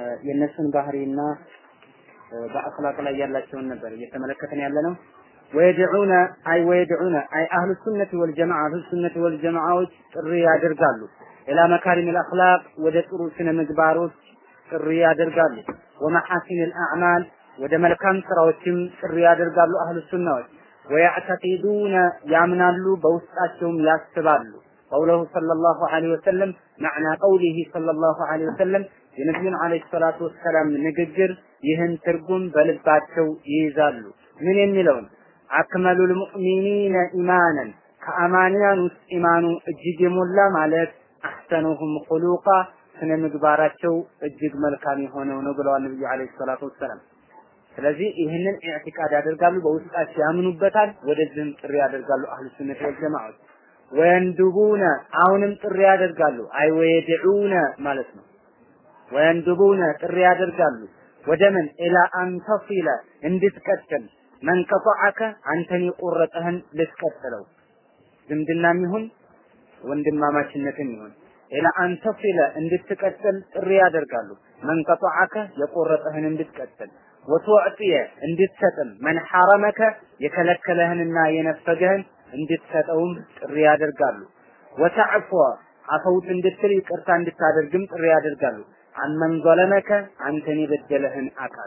የእነሱን ባህሪና በአኽላቅ ላይ ያላቸውን ነበር እየተመለከተን ያለ ነው። ወየድዑነ አይ ወየድዑነ አይ አህሉ ሱነቲ ወልጀማዓ አህሉ ሱነቲ ወልጀማዓዎች ጥሪ ያደርጋሉ ኢላ መካሪሚል አኽላቅ ወደ ጥሩ ስነ ምግባሮች ጥሪ ያደርጋሉ። ወመሐሲኒል አዕማል ወደ መልካም ስራዎችም ጥሪ ያደርጋሉ አህሉ ሱናዎች። ወያዕተቂዱነ ያምናሉ፣ በውስጣቸውም ያስባሉ። ቀውለሁ ሰለላሁ ዐለይሂ ወሰለም ማዕና ቀውሊሂ ሰለላሁ ዐለይሂ ወሰለም የነቢዩን ዐለይሂ ሰላቱ ወሰላም ንግግር ይህን ትርጉም በልባቸው ይይዛሉ። ምን የሚለውን አክመሉል ሙእሚኒነ ኢማነን ከአማንያን ውስጥ ኢማኑ እጅግ የሞላ ማለት አሕሰኑሁም ኹሉቃ ስነ ምግባራቸው እጅግ መልካም የሆነው ነው ብለዋል ነብዩ አለይሂ ሰላቱ ወሰላም። ስለዚህ ይህንን ኢዕቲቃድ ያደርጋሉ፣ በውስጣቸው ያምኑበታል፣ ወደዚህም ጥሪ ያደርጋሉ አህሉ ሱነት ወል ጀማዓት። ወየንዱቡነ አሁንም ጥሪ ያደርጋሉ፣ አይ ወየድዑነ ማለት ነው። ወየንዱቡነ ጥሪ ያደርጋሉ ወደ ምን ኢላ አንተሲለ እንድትቀጥል መንቀጠዐከ አንተን የቆረጠህን ልትቀጥለው ዝምድናም ይሁን ወንድማማችነትም ይሁን ኢላ አንተሲለ እንድትቀጥል ጥሪ ያደርጋሉ። መንቀጠዐከ የቆረጠህን እንድትቀጥል ወቱዕጥየ እንድትሰጥም መን ሐረመከ የከለከለህንና የነፈገህን እንድትሰጠውም ጥሪ ያደርጋሉ። ወተዕፎ አፈውት እንድትል ይቅርታ እንድታደርግም ጥሪ ያደርጋሉ። አመን ዘለመከ አንተን የበደለህን አካል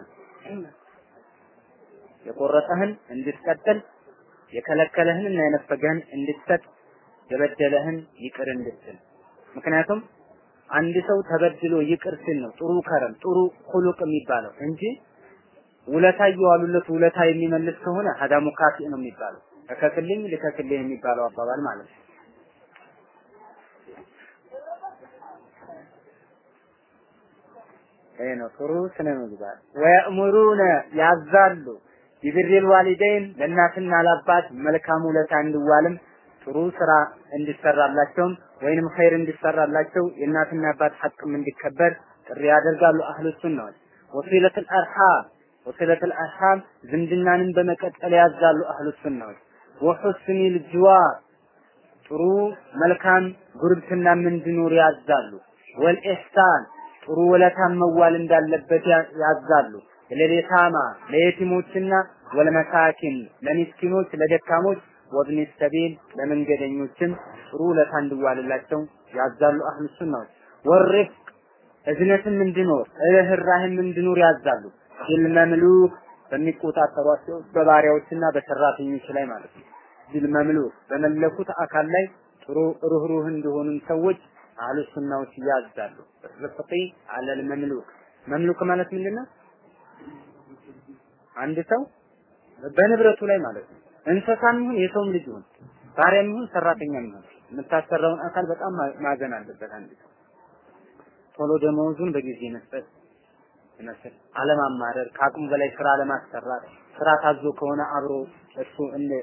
የቆረጠህን እንድትቀጥል የከለከለህን እና የነፈገህን እንድትሰጥ የበደለህን ይቅር እንድትል ምክንያቱም አንድ ሰው ተበድሎ ይቅር ሲል ነው ጥሩ ከረም ጥሩ ሁሉቅ የሚባለው እንጂ ውለታ እየዋሉለት ውለታ የሚመልስ ከሆነ ሀዳ ሙካፊ ነው የሚባለው እከክልኝ ልከክልኝ የሚባለው አባባል ማለት ነው። ይሄ ነው ጥሩ ስነ ምግባር። ወየእሙሩነ ያዛሉ ቢብሪል ዋሊደይን ለእናትና ለአባት መልካም ውለታ እንዲዋልም ጥሩ ስራ እንዲሰራላቸውም ወይንም ኸይር እንዲሰራላቸው የእናትና አባት ሐቅም እንዲከበር ጥሪ ያደርጋሉ አህሉ ሱናዎች። ወሲለቱል አርሃም ወሲለቱል አርሃም ዝምድናንም በመቀጠል ያዛሉ አህሉ ሱናዎች። ወሑስኒል ጅዋር ጥሩ መልካም ጉርብትናም እንዲኖር ያዛሉ። ወልኢሕሳን ጥሩ ውለታን መዋል እንዳለበት ያዛሉ። ለሌታማ ለየቲሞችና ወለመሳኪን ለሚስኪኖች ለደካሞች ወብኒ ሰቢል ለመንገደኞችም ጥሩ ውለታ እንዲዋልላቸው ያዛሉ አህሉ ሱናዎች። ወርፍቅ እዝነትም እንዲኖር ርህራህም እንዲኖር ያዛሉ። ቢልመምሉክ በሚቆጣጠሯቸው በባሪያዎችና በሰራተኞች ላይ ማለት ነው። ቢልመምሉክ በመለኩት አካል ላይ ጥሩ ሩህሩህ እንደሆኑ ሰዎች አህሉ ሱናዎች ያዛሉ። ርፍቂ አለል መምሉክ መምሉክ ማለት ምንድነው? አንድ ሰው በንብረቱ ላይ ማለት ነው። እንስሳም ይሁን የሰውም ልጅ ይሁን ባሪያም ይሁን ሰራተኛም ይሁን የምታሰራውን አካል በጣም ማዘን አለበት። አንድ ሰው ቶሎ ደመወዙን በጊዜ መስጠት ይመስል አለማማረር፣ ከአቅሙ በላይ ስራ አለማሰራት፣ ስራ ታዞ ከሆነ አብሮ እሱ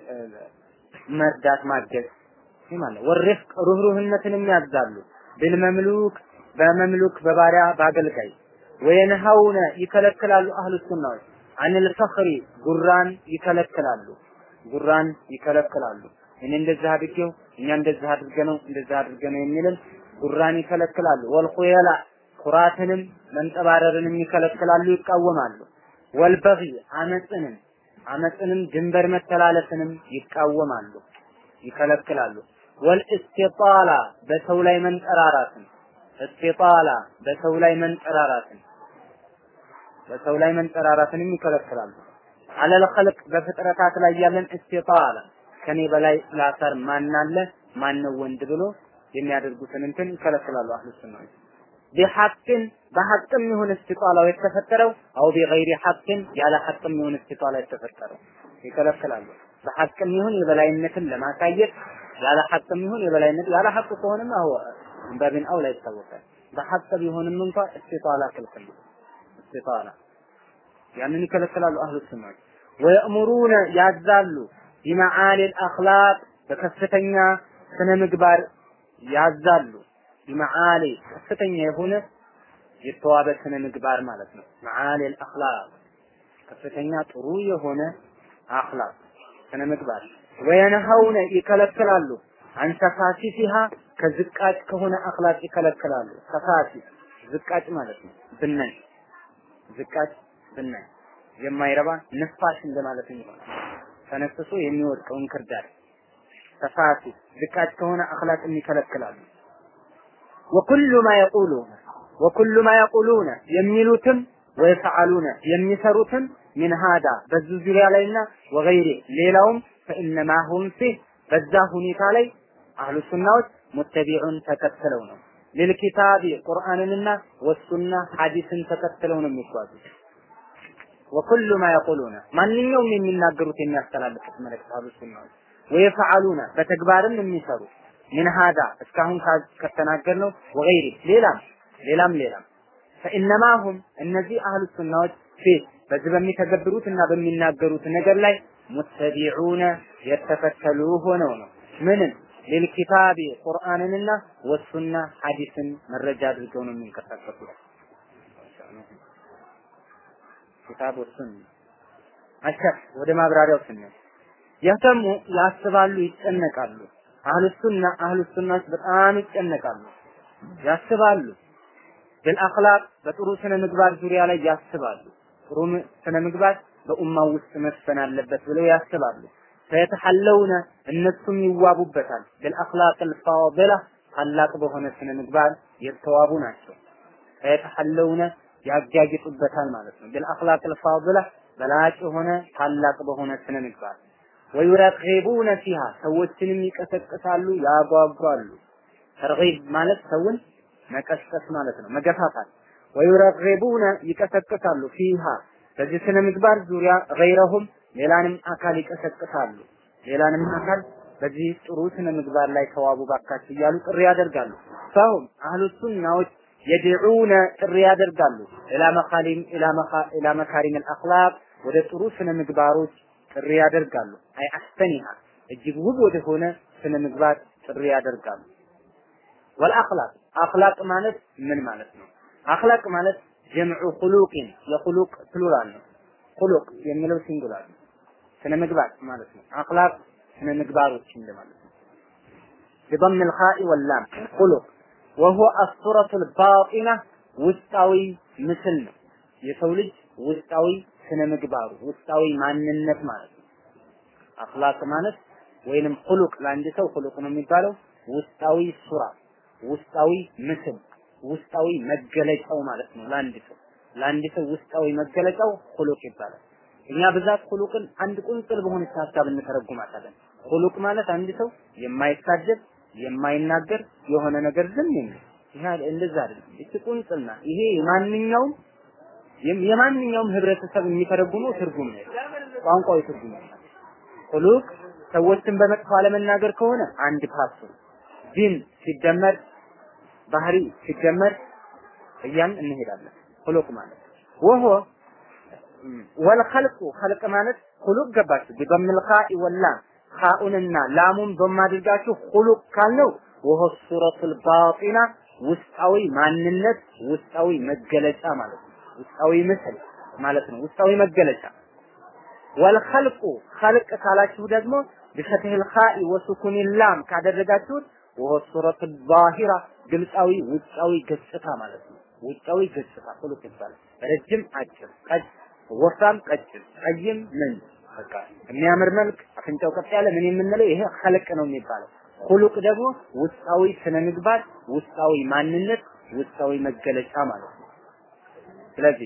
መርዳት ማገዝ ይህ ማለት ወርፍቅ ሩህሩህነትንም ያዛሉ። ብልመምሉክ በመምሉክ በባሪያ በአገልጋይ ወየንሃውነ ይከለክላሉ አህሉ ሱናዎች አኒል ፈኽሪ ጉራን ይከለክላሉ ጉራን ይከለክላሉ እኔ እንደዚህ አድርጌው እኛ እንደዚህ አድርገነው እንደዚህ አድርገነው የሚልን ጉራን ይከለክላሉ ወልኹየላ ኩራትንም መንጠባረርንም ይከለክላሉ ይቃወማሉ ወልበጊ አመፅንም አመፅንም ድንበር መተላለፍንም ይቃወማሉ ይከለክላሉ ወልእስቲጣላ በሰው ላይ መንጠራራትን እስቲጣላ በሰው ላይ መንጠራራትን በሰው ላይ መንጠራራትንም ይከለክላሉ። አለል ኸልቅ በፍጥረታት ላይ ያለን እስቲጣላ ከኔ በላይ ላሳር ማን አለ ማን ነው ወንድ ብሎ የሚያደርጉትን እንትን ይከለክላሉ። አህሉ ሱናዎች ቢሐቅን በሐቅም ይሁን እስቲጣላው የተፈጠረው አው ቢገይሪ ሐቅን ያለ ሐቅም ይሁን እስቲጣላ የተፈጠረው ይከለክላሉ። በሐቅም ይሁን የበላይነትን ለማሳየት ያለ ሐቅም ይሁን የበላይነት ያለ ሐቅ ከሆነም አው በብን አውላ ይታወቃል። በሐቅ ቢሆንም እንኳን እስቲጣላ ክልክል ነው። እስቲጣላ ያንን ይከለክላሉ አህሉ ሱናዎች ወየእሙሩነ ያዛሉ ቢመዓሊል አኽላቅ በከፍተኛ ስነ ምግባር ያዛሉ ቢመዓሊ ከፍተኛ የሆነ የተዋበ ስነ ምግባር ማለት ነው መዓሊል አኽላቅ ከፍተኛ ጥሩ የሆነ አኽላቅ ስነ ምግባር ወየነሀውነ ይከለክላሉ አንሰፋሲፊሃ ከዝቃጭ ከሆነ አኽላቅ ይከለክላሉ ሰፋሲ ዝቃጭ ማለት ነው ብናኝ ዝቃጭ ብናይ የማይረባ ንፋሽ እንደማለት ይሆናል። ተነስሶ የሚወድቀው እንክርዳድ ተፋቱ ዝቃጭ ከሆነ አኽላቅን ይከለክላሉ። ወኩሉ ማ የቁሉነ ወኩሉ ማ የቁሉነ የሚሉትም ወይፈዓሉነ የሚሰሩትም ሚን ሃዳ በዚህ ዙሪያ ላይና ወገይሬ ሌላውም ፈኢነማ ሁም ፊህ በዛ ሁኔታ ላይ አህሉ ሱናዎች ሙተቢዑን ተከትለው ነው ልልኪታቢ ቁርአንንና ወሱና ሐዲስን ተከትለው ነው የሚጓዙት። ወኩሉ ማ የቁሉነ ማንኛውም የሚናገሩት የሚያስተላልፉት መልእክት አህሉ ሱናዎች ወየፈዓሉነ በተግባርም የሚሰሩ ምን ሃዳ እስካሁን ከተናገርነው ወገይሪ ሌላም ሌላም ሌላም ፈኢነማ ሁም እነዚህ አህሉ ሱናዎች ፊት በዚህ በሚተገብሩት እና በሚናገሩት ነገር ላይ ሙተቢዑነ የተከተሉ ሆነው ነው ምንን ሊልኪታቢ ቁርአንንና ወሱና ሐዲስን መረጃ አድርገው ነው የሚንቀሳቀሱት። ኪታብ ወሱና አሸፍ ወደ ማብራሪያው ስንል የህተሙ ያስባሉ፣ ይጨነቃሉ። አህሉ ሱና አህሉ ሱናዎች በጣም ይጨነቃሉ፣ ያስባሉ። بالአኽላቅ በጥሩ ስነ ምግባር ዙሪያ ላይ ያስባሉ። ጥሩ ስነ ምግባር በኡማው ውስጥ መስፈን አለበት ብለው ያስባሉ። ፈየተሐለውነ እነሱም ይዋቡበታል። بالአኽላቅ الفاضلة ታላቅ በሆነ ስነ ምግባር የተዋቡ ናቸው። ፈየተሐለውነ ያጋግጡበታል ማለት ነው። بالአኽላቅ الفاضلة በላጭ የሆነ ታላቅ በሆነ ስነ ምግባር ወዩረቂቡነ ፊሃ ሰዎችንም ይቀሰቅሳሉ፣ ያጓጓሉ። ተርጊብ ማለት ሰውን መቀስቀስ ማለት ነው፣ መገፋፋት። ወዩረቂቡነ ይቀሰቅሳሉ ፊሃ በዚህ ስነ ምግባር ዙሪያ ገይረሁም ሌላንም አካል ይቀሰቅሳሉ። ሌላንም አካል በዚህ ጥሩ ስነ ምግባር ላይ ተዋቡ ባካችሁ እያሉ ጥሪ ያደርጋሉ። ፈሁም አህሉ ሱናዎች የድዑነ ጥሪ ያደርጋሉ ኢላ መካሪም ኢላ መካሪም አልአኽላቅ ወደ ጥሩ ስነ ምግባሮች ጥሪ ያደርጋሉ። አይ አስተኒሃ እጅግ ውብ ወደሆነ ስነ ምግባር ጥሪ ያደርጋሉ። ወልአኽላቅ አኽላቅ ማለት ምን ማለት ነው? አኽላቅ ማለት ጀምዑ ኹሉቅን የኹሉቅ ፕሉራል ነው። ኹሉቅ የሚለው ሲንጉላር ነው። ስነ ምግባር ማለት ነው። አኽላቅ ስነ ምግባሮች እንደማለት ነው። بضم الخاء واللام خلق وهو الصورة الباطنة ውስጣዊ ምስል ነው። የሰው ልጅ ውስጣዊ ስነ ምግባሩ ውስጣዊ ማንነት ማለት ነው። አኽላቅ ማለት ወይንም ሁሉቅ ለአንድ ሰው ሁሉቅ ነው የሚባለው ውስጣዊ ሱራ፣ ውስጣዊ ምስል፣ ውስጣዊ መገለጫው ማለት ነው። ለአንድ ሰው ለአንድ ሰው ውስጣዊ መገለጫው ሁሉቅ ይባላል። እኛ ብዛት ሁሉቅን አንድ ቁንጽል በሆነች ሀሳብ እንተረጉማታለን። ሁሉቅ ማለት አንድ ሰው የማይሳደብ የማይናገር የሆነ ነገር ዝም የሚል ይሄ እንደዛ አይደለም። እቺ ቁንጽልና ይሄ የማንኛውም የማንኛውም ህብረተሰብ የሚተረጉመው ትርጉም ነው። ቋንቋዊ ትርጉም ነው። ሁሉቅ ሰዎችን በመጥፎ አለመናገር ከሆነ አንድ ፓሱ ዲን ሲደመር ባህሪ ሲደመር እያን እንሄዳለን። ሁሉቅ ማለት ወሆ ወልኸልቁ ኸልቅ ማለት ሁሉቅ ገባችሁ ቢደምል ኻኢ ወላም ኻኡንና ላሙን በማድርጋችሁ ሁሉቅ ካልነው ወሆ ሱረቱል ባጢና ውስጣዊ ማንነት ውስጣዊ መገለጫ ማለት ነው። ውስጣዊ ምስል ማለት ነው። ውስጣዊ መገለጫ ወልኸልቁ ኸልቅ ካላችሁ ደግሞ ቢፈትህል ኻኢ ወሱኩን ላም ካደረጋችሁት ወሆ ሱረቱ ዛሂራ ግልጻዊ ውጫዊ ገጽታ ማለት ነው። ውጫዊ ገጽታ ሁሉቅ ይባላል። ረጅም፣ አጭር፣ ቀጭ፣ ወፍራም፣ ቀጭን፣ ቀይም ምን በቃ የሚያምር መልክ አፍንጫው ቀጥ ያለ ምን የምንለው ይሄ ኸልቅ ነው የሚባለው። ሁሉቅ ደግሞ ውስጣዊ ስነ ምግባር፣ ውስጣዊ ማንነት፣ ውስጣዊ መገለጫ ማለት ነው። ስለዚህ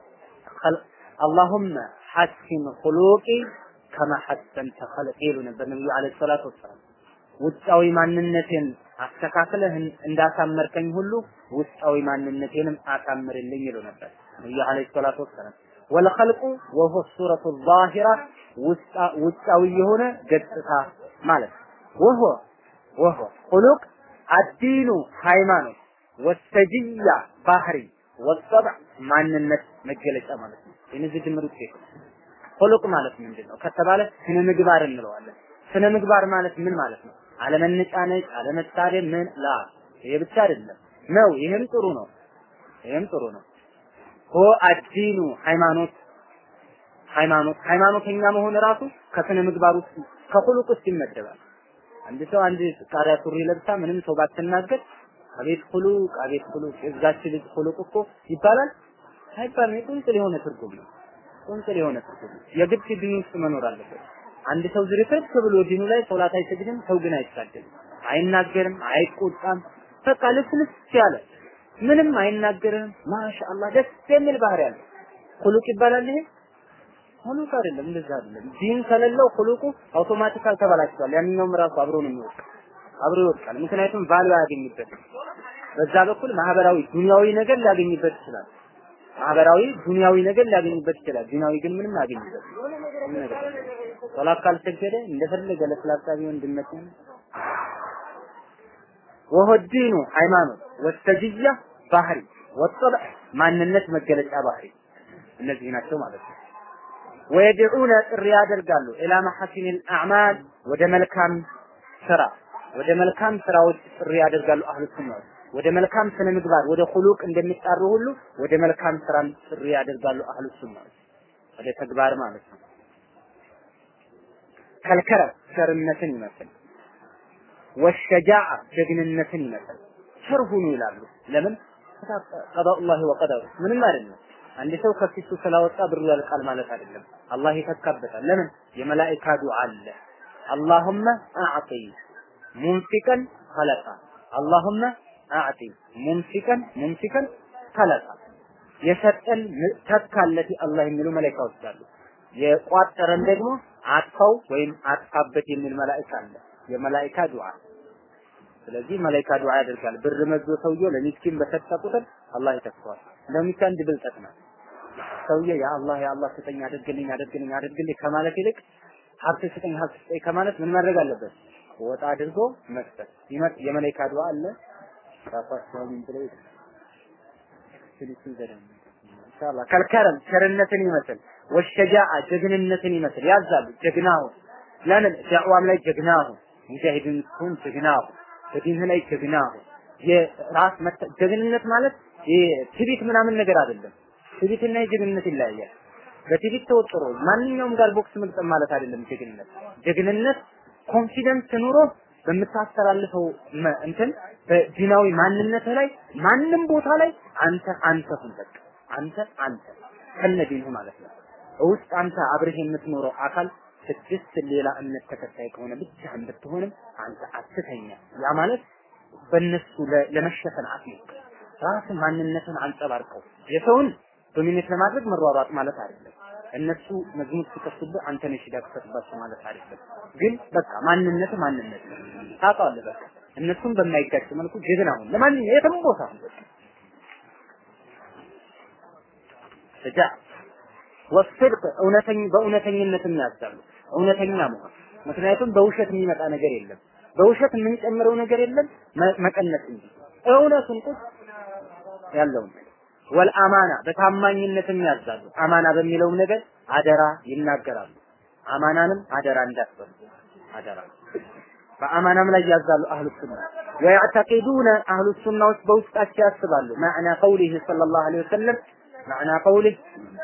አላሁመ ሐሲን ሁሉቂ ከማ ሐሰንተ ኸልቂ ይሉ ነበር ነብዩ አለይሂ ሰላቱ ወሰላም። ውጫዊ ማንነቴን አስተካክለህ እንዳሳመርከኝ ሁሉ ውስጣዊ ማንነቴንም አሳምርልኝ ይሉ ነበር ነብዩ አለይሂ ሰላቱ ወሰላም። ወልኸልቁ ወሆ ሱረቱ ዛሂራ ውጫዊ የሆነ ገጽታ ማለት ወሆ ወሆ ሁሉቅ አዲኑ ሃይማኖት ወሰጅያ ባህሪ ወጠብዕ ማንነት መገለጫ ማለት ነው። የነዚህ ድምር ውጤት ሁሉቅ ማለት ምንድን ነው ከተባለ ስነ ምግባር እንለዋለን። ስነ ምግባር ማለት ምን ማለት ነው? አለመነጫነጭ፣ አለመሳደብ ምን ላ ይሄ ብቻ አይደለም ነው። ይሄም ጥሩ ነው። ይሄም ጥሩ ነው። ሆ አዲኑ ሃይማኖት ሃይማኖት ሃይማኖተኛ መሆን ራሱ ከስነ ምግባር ውስጥ ከሁሉቅ ውስጥ ይመደባል። አንድ ሰው አንድ ቃሪያ ሱሪ ለብሳ ምንም ሰው ባትናገር አቤት ሁሉቅ አቤት ሁሉቅ የዛች ልጅ ሁሉቅ እኮ ይባላል አይባልም። የቁንጽል የሆነ ትርጉም ነው። ቁንጽል የሆነ ትርጉም ነው። የግድ ዲን ውስጥ መኖር አለበት። አንድ ሰው ዝርክርክ ብሎ ዲኑ ላይ ሶላት አይሰግድም፣ ሰው ግን አይሳደብም፣ አይናገርም፣ አይቆጣም። በቃ ልስልስ ያለ ምንም አይናገርም። ማሻአላህ ደስ የሚል ባህሪ አለ። ኩሉቅ ይባላል ይሄ ሁሉቅ አይደለም፣ እንደዛ አይደለም። ዲን ከሌለው ሁሉቁ አውቶማቲካል ተበላሽቷል። ያንኛውም ራሱ አብሮ ነው የሚወድቅ አብሮ ይወድቃል። ምክንያቱም ቫልዩ አያገኝበትም። በዛ በኩል ማህበራዊ ዱንያዊ ነገር ሊያገኝበት ይችላል። ማህበራዊ ዱንያዊ ነገር ሊያገኝበት ይችላል። ዲናዊ ግን ምንም አያገኝበት ምንም ነገር ሶላት ካልሰገደ እንደፈለገ ለስላሳ ቢሆን ድመት ወሆ ዲኑ ሃይማኖት ወስተጅያ ባህሪ ወጠብዕ ማንነት መገለጫ ባህሪ እነዚህ ናቸው ማለት ነው። ወየድዑነ ጥሪ ያደርጋሉ ኢላ መሐሲኒል አዕማል ወደ መልካም ስራ ወደ መልካም ስራዎች ጥሪ ያደርጋሉ አህሉ ሱናዎች ወደ መልካም ስነ ምግባር ወደ ሁሉቅ እንደሚጣሩ ሁሉ ወደ መልካም ስራም ጥሪ ያደርጋሉ አህሉ ሱናዎች ወደ ተግባር ማለት ነው። ከልከረም ቸርነትን ይመስል ወሸጃዓ ጀግንነትን ይመስል ቸር ሁኑ ይላሉ። ለምን ቀዳኡላሂ ወቀደሩ ምንም አይደለም። አንድ ሰው ከፊቱ ስላወጣ ብሩ ያልቃል ማለት አይደለም። አላህ ይተካበታል። ለምን የመላኢካ ዱዓ አለ። አላሁመ አዕጢ ሙንፊቀን ኸለቃ አላሁመ አዕጢ ሙንፊቀን ሙንፊቀን ኸለቃ የሰጠን ተካለት አላህ የሚሉ መላኢካዎች አሉ። የቋጠረን ደግሞ አጥፋው ወይም አጥፋበት የሚል መላኢካ አለ። የመላኢካ ዱዓ ስለዚህ መላኢካ ዱዓ ያደርጋል። ብር መዞ ሰውየው ለሚስኪን በሰጠ ቁጥር አላህ ይተካዋል። ለሚካ አንድ ብልጠት ነው። ሰውዬ ያ አላህ ያ አላህ ስጠኝ፣ አድርግልኝ፣ አድርግልኝ፣ አድርግልኝ ከማለት ይልቅ ሀብት ስጠኝ፣ ሀብት ስጠኝ ከማለት ምን ማድረግ አለበት? ወጣ አድርጎ መስጠት። ይመጥ የመላኢካ ዱዓ አለ ራሳቸው ምን ብለው ስልስል ዘደም ኢንሻአላህ ከልከረም ቸርነትን ይመስል ወሸጃአ ጀግንነትን ይመስል ያዛሉ ጀግናሁ ለምን ዳዕዋም ላይ ጀግናሁ ሙጃሂድን ኩን ጀግናሁ በዲንህ ላይ ጀግናሁ የራስ ጀግንነት ማለት ትቢት ምናምን ነገር አይደለም። ትቢትና የጀግንነት ይለያያል። በትቢት ተወጥሮ ማንኛውም ጋር ቦክስ መግጠም ማለት አይደለም ጀግንነት። ጀግንነት ኮንፊደንስ ኑሮ በምታስተላልፈው እንትን በዲናዊ ማንነት ላይ ማንም ቦታ ላይ አንተ አንተ ሁን በቃ አንተ አንተ ከነዲንህ ማለት ነው። ውስጥ አንተ አብረህ የምትኖረው አካል ስድስት ሌላ እምነት ተከታይ ከሆነ ብቻህን ብትሆንም አንተ አትተኛ። ያ ማለት በእነሱ ለመሸፈን አትሞክር። ራስን ማንነትን አንጸባርቀው የሰውን ዶሚኔት ለማድረግ መሯሯጥ ማለት አይደለም። እነሱ መዝሙር ሲከፍቱብህ አንተ ነሽ ዳክተትባቸው ማለት አይደለም። ግን በቃ ማንነት ማንነት ታውቃለህ። በቃ እነሱን በማይጋጭ መልኩ ጀግና ሁን። ለማንኛውም የትም ቦታ ሁን በቃ ስጃ ወስድቅ እውነተኝ በእውነተኝነትም ያዛሉ። እውነተኛ መሆን ምክንያቱም በውሸት የሚመጣ ነገር የለም። በውሸት የምንጨምረው ነገር የለም መቀነስ እንጂ እውነቱን ቁጥ ያለውን ወልአማና በታማኝነትም ያዛሉ። አማና በሚለውም ነገር አደራ ይናገራሉ። አማናንም አደራ እንዳትበሉ አደራ በአማናም ላይ ያዛሉ አህሉ ሱና ወያዕተቂዱነ አህሉ ሱናዎች በውስጣቸው ያስባሉ ማዕና ቀውሊህ ሰለላሁ ዐለይሂ ወሰለም ማዕና ቀውሊህ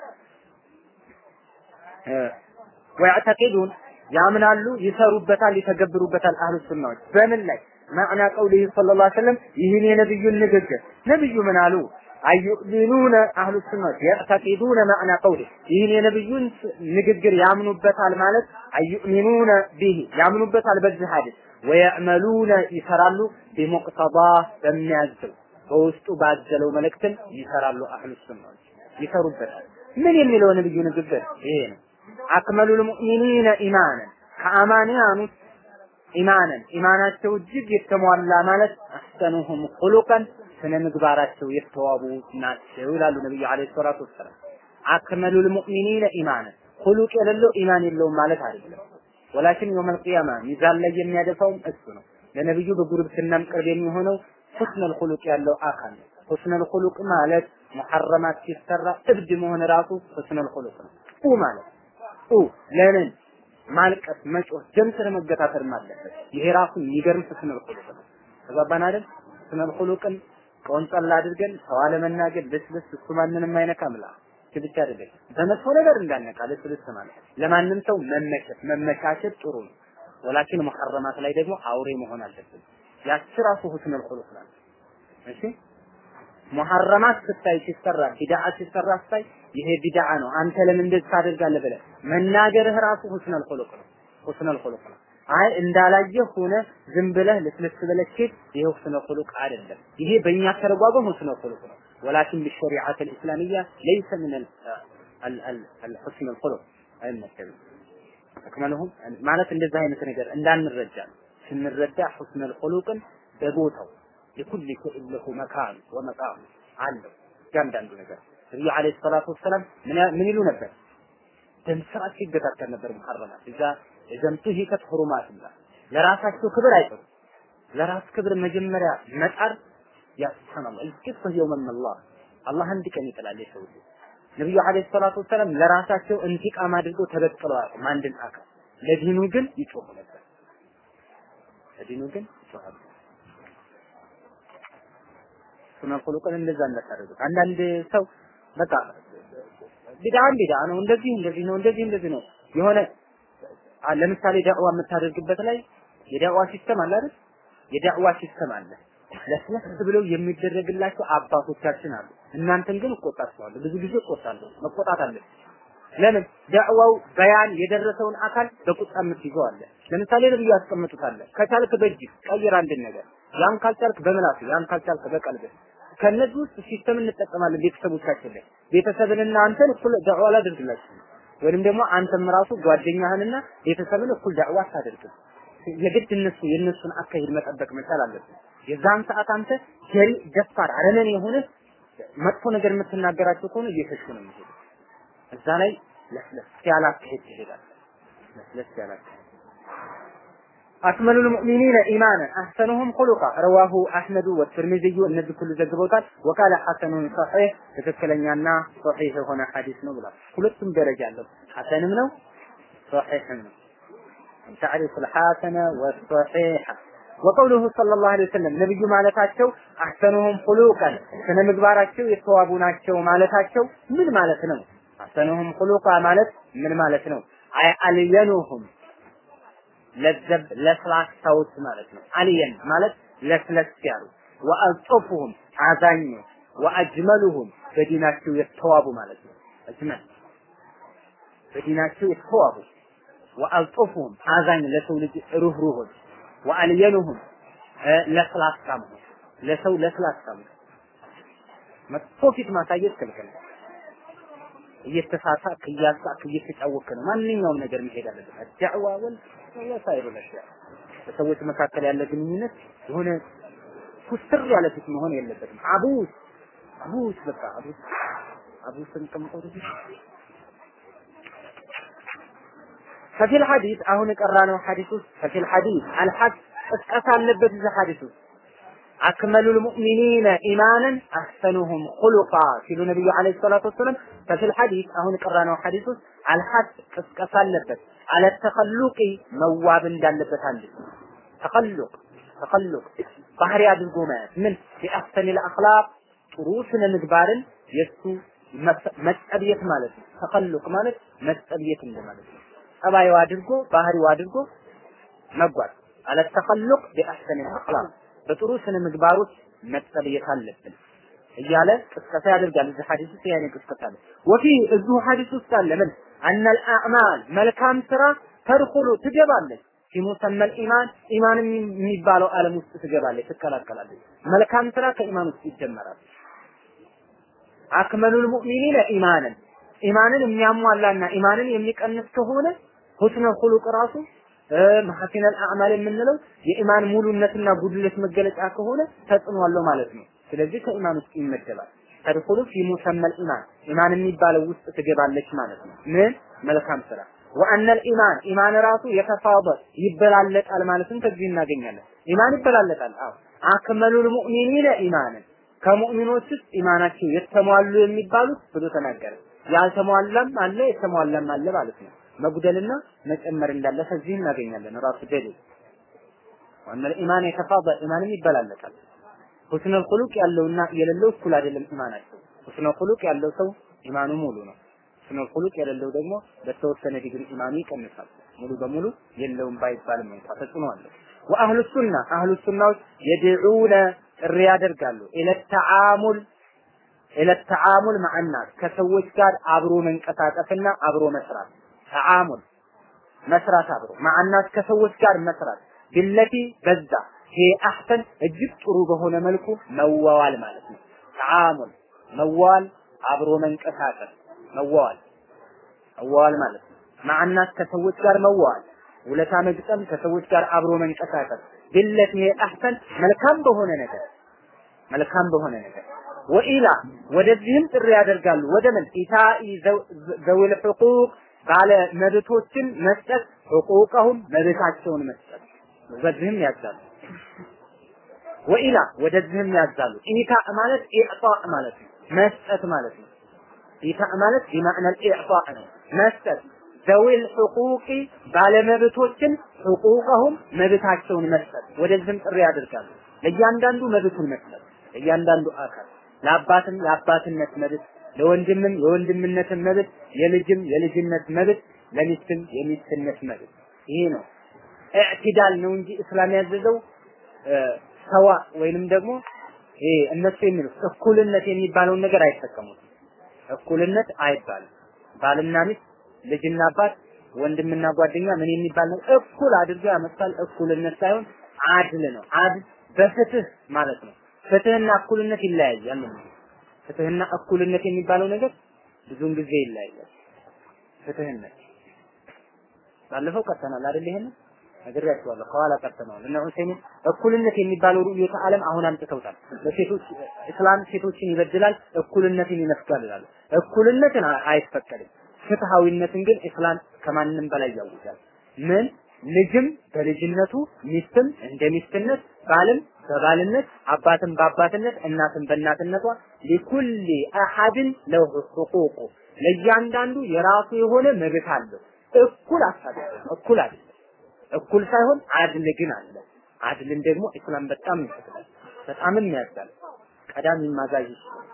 ወያዕተቂዱን ያምናሉ፣ ይሰሩበታል፣ ይተገብሩበታል አህሉ ሱናዎች በምን ላይ ማዕና ቀውሊህ ሰለላሁ ዐለይሂ ወሰለም ይህን የነብዩን ንግግር ነብዩ ምን አሉ? አዩእሚኑነ አህሉ ሱናዎች የዕተቂዱነ ማዕና ቀውሊ ይህን የነብዩን ንግግር ያምኑበታል ማለት አዩእሚኑነ ቢሂ ያምኑበታል በዚህ ሐዲስ ወየዕመሉነ ይሰራሉ ቢሙቅተዳ በሚያዘው በውስጡ ባዘለው መልእክትን ይሰራሉ አህሉ ሱናዎች ይሰሩበታል ምን የሚለው ነብዩ ንግግር ይሄ ነው አክመሉል ሙእሚኒነ ኢማንን ከአማንያኑ ኢማንን ኢማናቸው እጅግ የተሟላ ማለት አሕሰኑሁም ኹሉቀን ስነ ምግባራቸው የተዋቡ ናቸው ይላሉ ነብዩ አለይሂ ሰላቱ ወሰላም። አክመሉል ሙእሚኒነ ኢማንን ሁሉቅ የሌለው ኢማን የለውም ማለት አይደለም። ወላኪን የውመል ቂያማ ሚዛን ላይ የሚያደፋውም እሱ ነው። ለነብዩ በጉርብትናም ቅርብ የሚሆነው ሁስነል ሁሉቅ ያለው አካል ነው። ሁስነል ሁሉቅ ማለት ሙሐረማት ሲሰራ እብድ መሆን ራሱ ሁስነል ሁሉቅ ነው። ኡ ማለት ኡ ለምን ማልቀስ፣ መጮህ፣ ደም ስር መገታተር አለበት። ይሄ ራሱ የሚገርም ሁስነል ሁሉቅ ነው። ተግባባን አይደል? ሁስነል ሁሉቅን ቆንጠል አድርገን ሰው አለመናገር ልስልስ እሱ ማንንም አይነካም ላ ብቻ አይደለም በመጥፎ ነገር እንዳነቃ ልስልስ ማለት ለማንም ሰው መመቸት መመቻቸት ጥሩ ነው ወላኪን መሐረማት ላይ ደግሞ አውሬ መሆን አለብን ያቺ ራሱ ሁስነል ኹሉቅ ናት እሺ ሙሐረማት ስታይ ሲሰራ ቢድዓ ሲሰራ ስታይ ይሄ ቢድዓ ነው አንተ ለምን እንደዚህ ታደርጋለህ ብለህ መናገርህ ራሱ ሁስነል ኹሉቅ ነው ሁስነል ኹሉቅ ነው አይ እንዳላየ ሆነ ዝም ብለህ ልስልስ ብለህ ኬት ይሄ ሁስነል ኹሉቅ አይደለም ይሄ በእኛ ተረጓጎም ሁስነል ኹሉቅ ነው ወላኪን بالشريعه الاسلاميه ليس من الحسن الخلق አይመሰልም አክመለሁም ማለት እንደዚህ አይነት ነገር እንዳንረዳ ስንረዳ ሁስነል ኹሉቅን በቦታው የኩል ፊዕል ለሁ መካን ወመቃም አለው እያንዳንዱ ነገር ነቢዩ ዓለይሂ ሰላቱ ወሰላም ምን ይሉ ነበር? ደም ስርዓት ሲገታተል ነበር ሙሐረማት እዛ እዘምቱ ሂከት ሁሩማት ይላል። ለራሳቸው ክብር አይጠሩ ለራስ ክብር መጀመሪያ መጣር ያ ሱብሃንአላህ እልቂፍ የውመን አላህ አላህ አንድ ቀን ይጥላል የሰው ልጅ ነቢዩ ዓለይሂ ሰላቱ ወሰላም ለራሳቸው እንቲቃም አድርገው ተበቅለው አያውቁም አንድን አካል ለዲኑ ግን ይጮሁ ነበር ለዲኑ ግን ይጮሃሉ ሱነን ኹሉቅን እንደዛ እንዳታደርጉት አንዳንድ ሰው በቃ ቢድዓም ቢድዓ ነው እንደዚህ እንደዚህ ነው እንደዚህ እንደዚህ ነው የሆነ ለምሳሌ ዳዕዋ የምታደርግበት ላይ የዳዕዋ ሲስተም አለ አይደል የዳዕዋ ሲስተም አለ ለስለስ ብለው የሚደረግላቸው አባቶቻችን አሉ እናንተን ግን እቆጣቸዋለሁ ብዙ ጊዜ እቆጣለሁ መቆጣት አለ ለምን ዳዕዋው በያን የደረሰውን አካል በቁጣ የምትይዘው አለ ለምሳሌ ነብዩ ያስቀምጡታል ከቻልክ በእጅ ቀይር አንድን ነገር ያን ካልቻልክ በምላስ ያን ካልቻልክ በቀልብ ከነዚህ ውስጥ ሲስተም እንጠቀማለን ቤተሰቦቻችን ላይ ቤተሰብንና አንተን እኩል ዳዕዋ ላድርግላችሁ ወይንም ደግሞ አንተም ራሱ ጓደኛህንና ቤተሰብን እኩል ዳዕዋ አታደርግም የግድ እነሱ የእነሱን አካሄድ መጠበቅ መቻል አለብን የዛን ሰዓት አንተ ጀሪ ደፋር አረመኔ የሆነ መጥፎ ነገር የምትናገራቸው ከሆነ እየሸሹ ነው የሚሄዱ እዛ ላይ ለስለስ ያለ አካሄድ ትሄዳለህ ለስለስ ያለ አካሄድ أكمل المؤمنين إيمانا أحسنهم خلقا رواه أحمد والترمذي النبي كل ዘግበውታል وقال حسن صحيح ትክክለኛና صحيح የሆነ ሐዲስ ነው ብሏል ሁለቱም ደረጃ አለው ሐሰንም ነው صحيحም ነው تعرف الحسن والصحيح وقوله صلى الله عليه وسلم ነብዩ ማለታቸው አህሰኑሁም ኹሉቀን ስነ ምግባራቸው የተዋቡ ናቸው ማለታቸው ምን ማለት ነው አህሰኑሁም ኹሉቃ ማለት ምን ማለት ነው አይ አልየኑሁም ለዘብ ለስላሳዎች ማለት ነው አልየን ማለት ለስለስ ያሉ ወአልጦፉሁም አዛኝ ወአጅመሉሁም በዲናቸው የተዋቡ ማለት ነው አጅመል በዲናቸው የተዋቡ ወአልጦፉሁም አዛኝ ለሰው ልጅ ሩህሩሆች ወአልየኑሁም ለስላሳ መሆን ለሰው ለስላሳ መሆን መጥፎ ፊት ማሳየት ክልክል ነው። እየተሳሳቅ እያሳቅ እየተጫወክ ነው ማንኛውም ነገር መሄድ አለበት። ዳዕዋ ወል ወሳይሩ ለሽያ በሰዎች መካከል ያለ ግንኙነት የሆነ ኩስትር ያለ ፊት መሆን የለበትም። አቡስ አቡስ በቃ አቡስ አቡስን ቀምጠው ففي الحديث አሁን የቀራነው ሐዲስ ውስጥ ففي الحديث الحد ቅስቀሳ አለበት እዚህ ሐዲስ ውስጥ أكمل المؤمنين إيمانا أحسنهم خلقا ሲሉ ነብዩ አለይሂ ሰላቱ ወሰለም ففي الحديث አሁን የቀራነው ሐዲስ ውስጥ الحد ቅስቀሳ አለበት على التخلق መዋብ እንዳለበት አንድ ተخلق ተخلق ባህሪ አድርጎ ማየት ምን بأحسن الأخلاق ጥሩ ስነ ምግባርን የሱ መጠብየት ማለት ነው። ተخلق ማለት መጠብየት እንደማለት ነው። ጸባዩ አድርጎ ባህሪው አድርጎ መጓዝ አለ ተخلق بأحسن الأخلاق በጥሩ ስነ ምግባሮች መጠብየት አለብን እያለ ቅስቀሳ ያደርጋል። እዚህ ሐዲስ ውስጥ ያኔ ቅስቀሳ አለ። ወፊ እዚሁ ሐዲስ ውስጥ አለ ምን አነል አዕማል መልካም ስራ ተድኹሉ ትገባለች ፊ ሙሰመል ኢማን ኢማን የሚባለው ዓለም ውስጥ ትገባለች፣ ትቀላቀላለች። መልካም ስራ ከኢማን ውስጥ ይጀመራል። አክመሉል ሙእሚኒነ ኢማንን ኢማንን የሚያሟላና ኢማንን የሚቀንስ ከሆነ ሁስነል ኹሉቅ ራሱ መሐሲነል አዕማል የምንለው የኢማን ሙሉነትና ጉድለት መገለጫ ከሆነ ተጽዕኖ አለው ማለት ነው። ስለዚህ ከኢማን ውስጥ ይመደባል። ተድኹሉ ፊ ሙሰመል ኢማን ኢማን የሚባለው ውስጥ ትገባለች ማለት ነው። ምን መልካም ስራ ወአነል ኢማን ኢማን ራሱ የተፋበ ይበላለጣል ማለትም ከዚህ እናገኛለን። ኢማን ይበላለጣል። አዎ አክመሉል ሙእሚኒነ ኢማንን ከሙእሚኖች ውስጥ ኢማናቸው የተሟሉ የሚባሉት ብሎ ተናገረ። ያልተሟላም አለ የተሟላም አለ ማለት ነው። መጉደልና መጨመር እንዳለ ከዚህ እናገኛለን። ራሱ ደሊል ወአነል ኢማን የተፋበ ኢማንም ይበላለጣል። ሁስነል ኹሉቅ ያለውና የሌለው እኩል አይደለም ኢማናቸው። ሁስነል ኹሉቅ ያለው ሰው ኢማኑ ሙሉ ነው። ሁስነል ኹሉቅ የሌለው ደግሞ በተወሰነ ዲግሪ ኢማኑ ይቀንሳል። ሙሉ በሙሉ የለውም ባይባልም እንኳ ተጽዕኖ አለው። ወአህሉ ሱና አህሉ ሱናዎች የድዑነ ጥሪ ያደርጋሉ ኢለ ተዓሙል ኢለ ተዓሙል ማዕናስ ከሰዎች ጋር አብሮ መንቀሳቀስና አብሮ መስራት ተዓሙል መስራት አብሮ ማዕናስ ከሰዎች ጋር መስራት ቢለቲ በዛ ይሄ አህሰን እጅግ ጥሩ በሆነ መልኩ መዋዋል ማለት ነው። ተዓሙል መዋል አብሮ መንቀሳቀስ መዋዋል መዋዋል ማለት ነው። ማዕናስ ከሰዎች ጋር መዋዋል ውለታ መግጠም ከሰዎች ጋር አብሮ መንቀሳቀስ ቢለቲ ይሄ አህሰን መልካም በሆነ ነገር መልካም በሆነ ነገር ወኢላ ወደዚህም ጥሪ ያደርጋሉ ወደ ምን ኢታኢ ዘዊል ሕቁቅ ባለ መብቶችን መስጠት ሕቁቀሁም መብታቸውን መስጠት በዚህም ያዛሉ ወኢላ ወደዚህም ያዛሉ ኢታ ማለት ኢዕጣ ማለት ነው መስጠት ማለት ነው ኢታ ማለት ቢማዕና ኢዕጣ ነው መስጠት ዘዊል ሕቁቂ ባለመብቶችን ሕቁቀሁም መብታቸውን መስጠት ወደዚህም ጥሪ ያደርጋሉ ለእያንዳንዱ መብቱን መስጠት ለእያንዳንዱ አካል ለአባትም የአባትነት መብት ለወንድምም የወንድምነትን መብት የልጅም የልጅነት መብት ለሚስትም የሚስትነት መብት ይሄ ነው ኢዕቲዳል ነው እንጂ እስላም ያዘዘው ሰዋ ወይንም ደግሞ ይሄ እነሱ የሚሉት እኩልነት የሚባለውን ነገር አይጠቀሙትም። እኩልነት አይባልም። ባልና ሚስት፣ ልጅና አባት፣ ወንድምና ጓደኛ ምን የሚባል ነው? እኩል አድርገው ያመጣል። እኩልነት ሳይሆን አድል ነው። አድል በፍትህ ማለት ነው። ፍትህና እኩልነት ይለያያል ነው። ፍትህና እኩልነት የሚባለው ነገር ብዙውን ጊዜ ይለያያል። ፍትህነት ባለፈው ቀርተናል አይደል? ይሄንን ነግሬያቸዋለሁ። ከኋላ ቀርተናል። እነ ዑሰይሚን እኩልነት የሚባለው ሩዕየተ ዓለም አሁን አምጥተውታል። በሴቶች እስላም ሴቶችን ይበድላል፣ እኩልነትን ይነፍጋል ይላሉ። እኩልነትን አይፈቀድም። ፍትሃዊነትን ግን እስላም ከማንም በላይ ያውጃል። ምን ልጅም በልጅነቱ ሚስትም እንደ ሚስትነት ባልም በባልነት አባትም በአባትነት እናትም በእናትነቷ ሊኩሊ አሐድን ለሁ ሁቁቁ ለእያንዳንዱ የራሱ የሆነ መብት አለው። እኩል አሳቢ እኩል አይደለም። እኩል ሳይሆን አድል ግን አለ። አድልን ደግሞ እስላም በጣም ይፈቅዳል፣ በጣምም ያዛል። ቀዳሚ ማዛዥ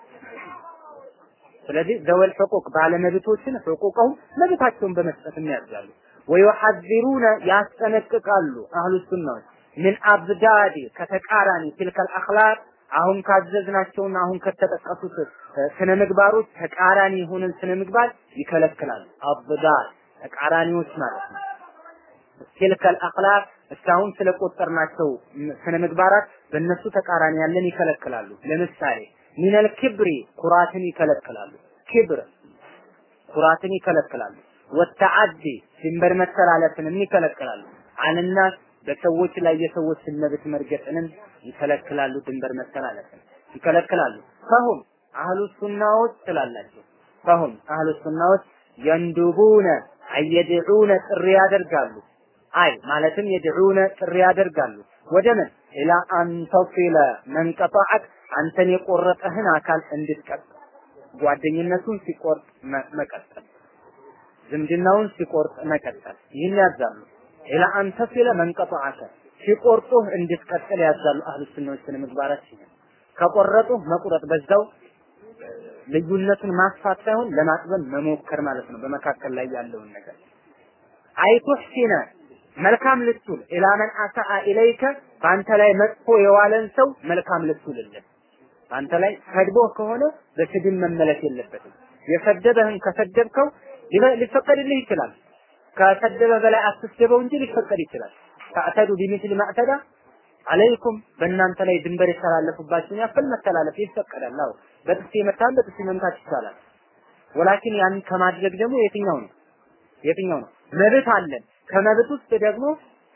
ስለዚህ ዘወል ሕቁቅ ባለመብቶችን ሕቁቀውም መብታቸውን በመስጠት ያዛሉ። ወዩሐዚሩነ ያስጠነቅቃሉ አህሉ ሱናዎች ምን አብዳዲ ከተቃራኒ ትልከል አኽላቅ አሁን ካዘዝናቸውና አሁን ከተጠቀሱት ስነ ምግባሮች ተቃራኒ የሆነን ስነ ምግባር ይከለክላሉ። አብዳድ ተቃራኒዎች ማለት ነው። ትልከል አኽላቅ እስካሁን ስለቆጠርናቸው ስነ ምግባራት በእነሱ ተቃራኒ ያለን ይከለክላሉ። ለምሳሌ ሚነል ክብሪ ኩራትን ይከለክላሉ። ክብር ኩራትን ይከለክላሉ። ወተዓዲ ድንበር መተላለፍንም ይከለክላሉ። አልናስ በሰዎች ላይ የሰዎችን መብት መርገጥንም ይከለክላሉ። ድንበር መተላለፍን ይከለክላሉ። ፈሁም አህሉ ሱናዎች ስላላቸው ፈሁም አህሉ ሱናዎች የንዱቡነ አየድዑነ ጥሪ ያደርጋሉ። አይ ማለትም የድዑነ ጥሪ ያደርጋሉ። ወደ ምን ኢላ አንተፊለ መንቀጣዐክ አንተን የቆረጠህን አካል እንድትቀጥ ጓደኝነቱን ሲቆርጥ መቀጠል ዝምድናውን ሲቆርጥ መቀጠል ይህን ያዛሉ። ኢላ አንተፊለ መንቀጣዐከ ሲቆርጡህ እንድትቀጥል ያዛሉ። አህሉ ሱናዎች ስነ ምግባራት ሲሆን ከቆረጡህ መቁረጥ በዛው ልዩነቱን ማስፋት ሳይሆን ለማጥበብ መሞከር ማለት ነው። በመካከል ላይ ያለውን ነገር አይቱሕሲነ መልካም ልትውል ኢላ መን አሰአ ኢለይከ በአንተ ላይ መጥፎ የዋለን ሰው መልካም ልትውልለት በአንተ ላይ ሰድቦህ ከሆነ በስድብ መመለስ የለበትም። የሰደበህን ከሰደብከው ሊፈቀድልህ ይችላል። ከሰደበ በላይ አትስደበው እንጂ ሊፈቀድ ይችላል። ተዕተዱ ቢሚስሊ ማዕተዳ አለይኩም በእናንተ ላይ ድንበር የተላለፉባችሁን ያክል መተላለፍ ይፈቀዳል። አዎ በጥፊ መታን በጥፊ መምታት ይቻላል። ወላኪን ያን ከማድረግ ደግሞ የትኛው ነው የትኛው ነው መብት አለን። ከመብት ውስጥ ደግሞ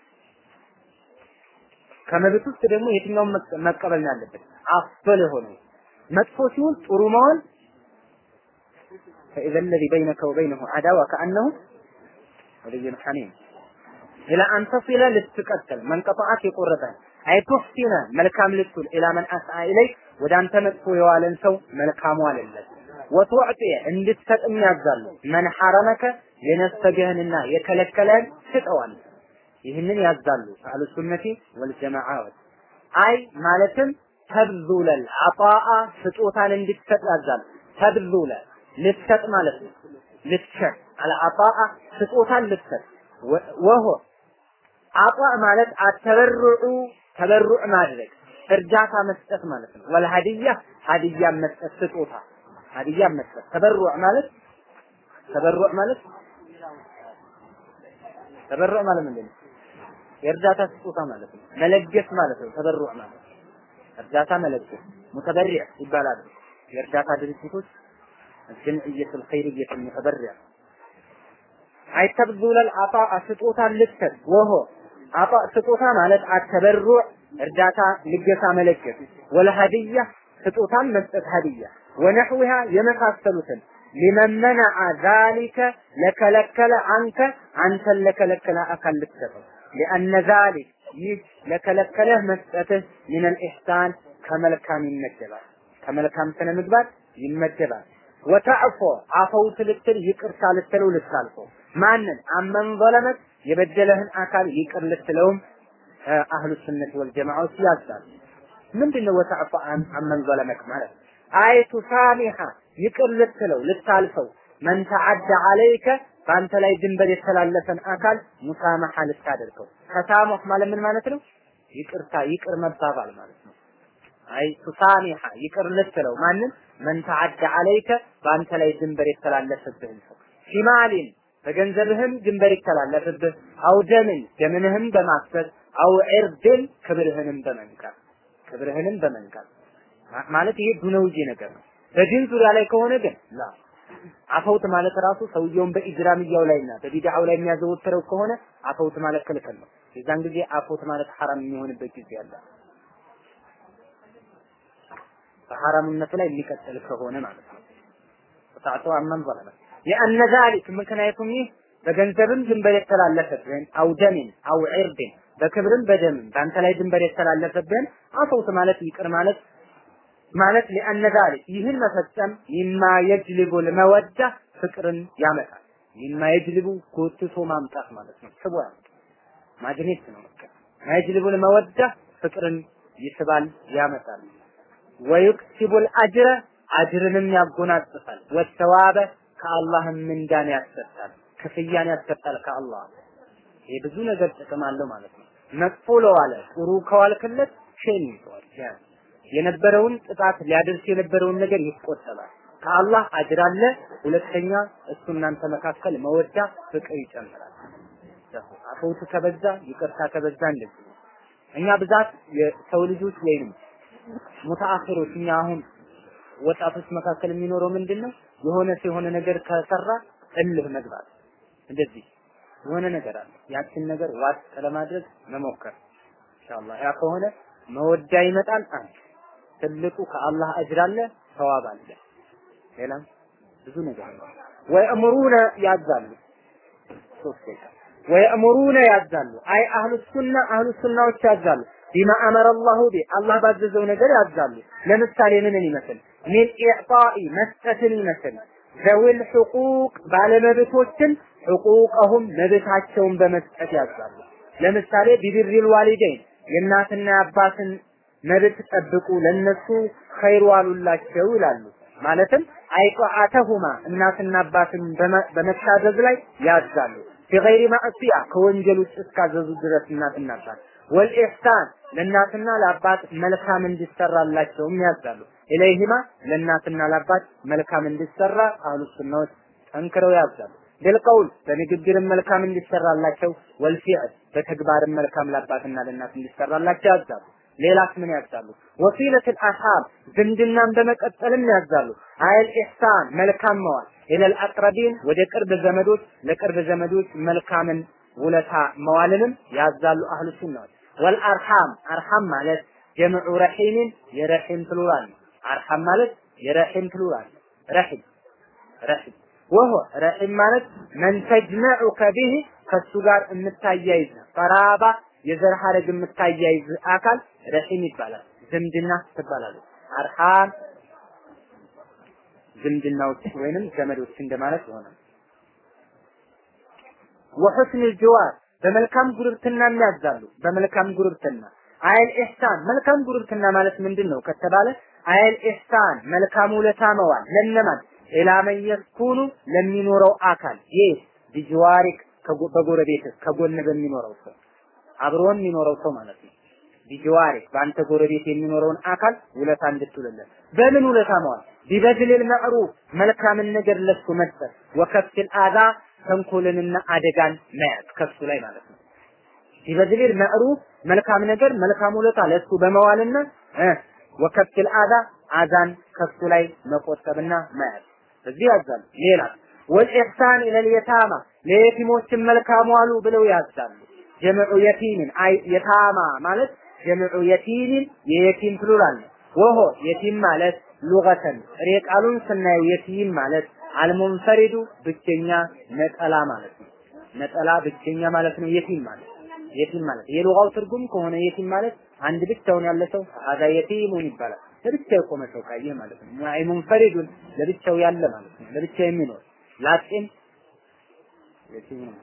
ከመብት ውስጥ ደግሞ የትኛውን መቀበል ነው ያለበት? አፍል የሆነው መጥፎ ሲሆን ጥሩ መሆን فإذا الذي بينك وبينه عداوة كأنه ولي حميم إلى أن تصل لتقتل من قطعت يقرتها أي تحسن ملكام لتقول إلى من أسعى إليك ወደ አንተ መጥፎ የዋለን ሰው መልካም ዋለለት ወትዕጢ እንድትሰጥም ያዛሉ መን ሐረመከ የነፈገህንና የከለከለህን ስጠዋል ይህንን ያዛሉ አህሉ ሱነቲ ወልጀማዓት አይ ማለትም ተብዙለል አጣአ ስጦታን እንድትሰጥ ያዛሉ ተብዙለ ልትሰጥ ማለት ነው ልትሰጥ አልአጣአ ስጦታን ልትሰጥ ወሆ አጣ ማለት አተበሩዑ ተበሩዕ ማድረግ እርዳታ መስጠት ማለት ነው። ወልሀዲያ ሀዲያ መስጠት ስጦታ ሀዲያ መስጠት ተበሩዕ ማለት ተበሩዕ ማለት ተበሩዕ ማለት ምንድን ነው? የእርዳታ ስጦታ ማለት ነው። መለገስ ማለት ነው። ተበሩዕ ማለት እርዳታ መለገስ ሙተበሪዕ ይባላሉ። የእርዳታ ድርጅቶች ጀምዕየቱል ኸይርየቱል ሙተበሪዕ አይ ተብዙለል አጣ ስጦታ ልትሰጥ ወሆ አጣ ስጦታ ማለት አተበሩዕ እርዳታ ልገሳ መለገስ ወለሀዲያ ስጦታን መስጠት ሀዲያ ወነሕዊሃ የመሳሰሉትን ሊመን መነዐ ዛሊከ ለከለከለ አንተ አንተን ለከለከለ አካል ልትሰጠው ሊአነ ዛሊክ ይህ ለከለከለህ መስጠትህ ሚነል ኢሕሳን ከመልካም ይመደባል ከመልካም ስነ ምግባር ይመደባል ወተዕፎ አፈውት ልትል ይቅርታ ልትለው ልታልፈው ማንን አመን ዘለመት የበደለህን አካል ይቅር ልትለውም አህሉ ሱነት ወልጀማዓዎች ያዛሉ ምንድነው ወተዕፎ አመን ዘለመክ ማለት አይ ቱሳሚሐ ይቅር ልትለው ልታልፈው መን ተዓደ አለይከ በአንተ ላይ ድንበር የተላለፈን አካል ሙሳመሐ ልታደርገው ተሳሙህ ማለት ምን ማለት ነው ይቅርታ ይቅር መባባል ማለት ነው አይ ቱሳሚሐ ይቅር ልትለው ማንን መን ተዓደ አለይከ በአንተ ላይ ድንበር የተላለፈብህን ሰው ፊማሊን በገንዘብህም ድንበር ይተላለፍብህ አው ደምን ደምንህም በማፍሰስ አው ዒርድን ክብርህንም በመንካት ክብርህንም በመንካት ማለት ይሄ ዱነውጂ ነገር ነው በዲን ዙሪያ ላይ ከሆነ ግን ላ አፈውት ማለት ራሱ ሰውየውን በኢጅራምያው ላይና በቢድዓው ላይ የሚያዘወትረው ከሆነ አፈውት ማለት ክልክል ነው። የዛን ጊዜ አፈውት ማለት ሐራም የሚሆንበት ጊዜ አለ። በሐራምነቱ ላይ የሚቀጥል ከሆነ ማለት ነው። ተጣጣ አመን ዘለመ لأن ذلك ምክንያቱም ይህ በገንዘብም ድንበር የተላለፈብህን አው ደምን አው ዒርድን በክብርም በደምም በአንተ ላይ ድንበር የተላለፈብህን አፈውት ማለት ይቅር ማለት ማለት ሊአነ ዛሊክ ይህን መፈጸም ሚማ የጅልቡ ለመወዳ ፍቅርን ያመጣል። ሚማ የጅልቡ ጎትቶ ማምጣት ማለት ነው። ስቦ ያመጣል። ማግኔት ነው በቃ የጅልቡ ለመወዳ ፍቅርን ይስባል ያመጣል። ወዩክሲቡል አጅረ አጅርንም ያጎናጽፋል። ወተዋበ ከአላህም ምንዳን ያሰጣል፣ ክፍያን ያሰጣል ከአላህ። ይሄ ብዙ ነገር ጥቅም አለው ማለት ነው። መጥፎ ለዋለ ጥሩ ከዋልክለት ሸን ይተዋል ያ የነበረውን ጥቃት ሊያደርስ የነበረውን ነገር ይቆጠባል። ከአላህ አጅር አለ። ሁለተኛ እሱ እናንተ መካከል መወዳ ፍቅር ይጨምራል። አፈውት ከበዛ ይቅርታ ከበዛ እንደዚህ ነው። እኛ ብዛት የሰው ልጆች ወይንም ሙተአኺሮች እኛ አሁን ወጣቶች መካከል የሚኖረው ምንድን ነው? የሆነ የሆነ ነገር ከሰራ እልህ መግባት እንደዚህ የሆነ ነገር አለ። ያችን ነገር ዋጥ ለማድረግ መሞከር ኢንሻአላህ ያ ከሆነ መወዳ ይመጣል። አንድ ትልቁ ከአላህ አጅር አለ፣ ሰዋብ አለ። ሌላም ብዙ ነገር አለ። ወየእምሩነ ያዛሉ ሶስት ደቂቃ ወየእምሩነ ያዛሉ። አይ አህሉ ሱና አህሉ ሱናዎች ያዛሉ። ቢማ አመረ አላሁ ቢ አላህ ባዘዘው ነገር ያዛሉ። ለምሳሌ ምንን ይመስል ሚን ኢዕጣኢ መስጠትን ይመስል ዘዊል ሕቁቅ ባለመብቶችን ሕቁቀሁም መብታቸውን በመስጠት ያዛሉ። ለምሳሌ ቢብሪል ዋሊደይን የእናትና የአባትን መብት ጠብቁ፣ ለነሱ ኸይር ዋሉላቸው ይላሉ። ማለትም አይጧአተሁማ እናትና አባትን በመታዘዝ ላይ ያዛሉ። ቢገይሪ ማዕሲያ ከወንጀል ውጭ እስካዘዙ ድረስ እናትና አባት ወልኢሕሳን ለእናትና ለአባት መልካም እንዲሰራላቸውም ያዛሉ። ኢለይሂማ ለእናትና ለአባት መልካም እንዲሰራ አህሉ ሱናዎች ጠንክረው ያዛሉ። ቢልቀውል በንግግርም መልካም እንዲሰራላቸው፣ ወልፊዕል በተግባርም መልካም ለአባትና ለእናት እንዲሰራላቸው ያዛሉ። ሌላስ ምን ያዛሉ? ወሲለቱል አርሃም ዝምድናን በመቀጠልም ያዛሉ። አይል ኢሕሳን መልካም መዋል ኢለል አቅረቢን ወደ ቅርብ ዘመዶች ለቅርብ ዘመዶች መልካምን ውለታ መዋልንም ያዛሉ አህሉ ሱናዎች። ወልአርሃም አርሃም ማለት ጀምዑ ረሒምን የረሒም ፕሉራል ነው። አርሃም ማለት የረሒም ፕሉራል ረሒም ረሒም ወሆ ረሒም ማለት መን ተጅመዑከ ቢህ ከሱ ጋር የምታያይዝ ቀራባ የዘር ሐረግ የምታያይዝ አካል ረሒም ይባላል። ዝምድና ትባላለች። አርሃም ዝምድናዎች ወይንም ዘመዶች እንደማለት ይሆናል። ወሑስን ጅዋር በመልካም ጉርብትና የሚያዛሉ። በመልካም ጉርብትና አይል ኢሕሳን መልካም ጉርብትና ማለት ምንድን ነው ከተባለ አይል ኢሕሳን መልካም ውለታ መዋል ለነማን ኢላ መን የስኩኑ ለሚኖረው አካል ይህ ቢጅዋሪክ በጎረቤት ከጎን በሚኖረው ሰው አብሮን የሚኖረው ሰው ማለት ነው። ቢጅዋሪክ በአንተ ጎረቤት የሚኖረውን አካል ውለታ እንድትውልለት በምን ውለታ መዋል ቢበድልል መዕሩፍ መልካምን ነገር ለሱ መስጠት ወከፍል አዛ ተንኮልንና አደጋን መያዝ ከሱ ላይ ማለት ነው። ቢበድልል መዕሩፍ መልካም ነገር መልካም ውለታ ለሱ በመዋልና እ ወከፍል አዛ አዛን ከሱ ላይ መቆጠብና መያዝ እዚህ ያዛሉ። ሌላ ወልኢሕሳን ኢለል የታማ ለየቲሞችን መልካም ዋሉ ብለው ያዛሉ። ጀምዑ የቲምን አይ የታማ ማለት ጀምዑ የቲምን የየቲም ፕሉራል ነው። ወሆ የቲም ማለት ሉገተን ጥሬ ቃሉን ስናየው የቲም ማለት አልሙንፈሪዱ ብቸኛ ነጠላ ማለት ነው። ነጠላ ብቸኛ ማለት ነው የቲም ማለት የቲም ማለት የሉጋው ትርጉም ከሆነ የቲም ማለት አንድ ብቻውን ያለ ሰው አዛ የቲሙን ይባላል። ለብቻው የቆመ ሰው ካየ ማለት ነው። አይ ሙንፈሪዱን ለብቻው ያለ ማለት ነው። ለብቻው የሚኖር ላጤም የቲም ነው።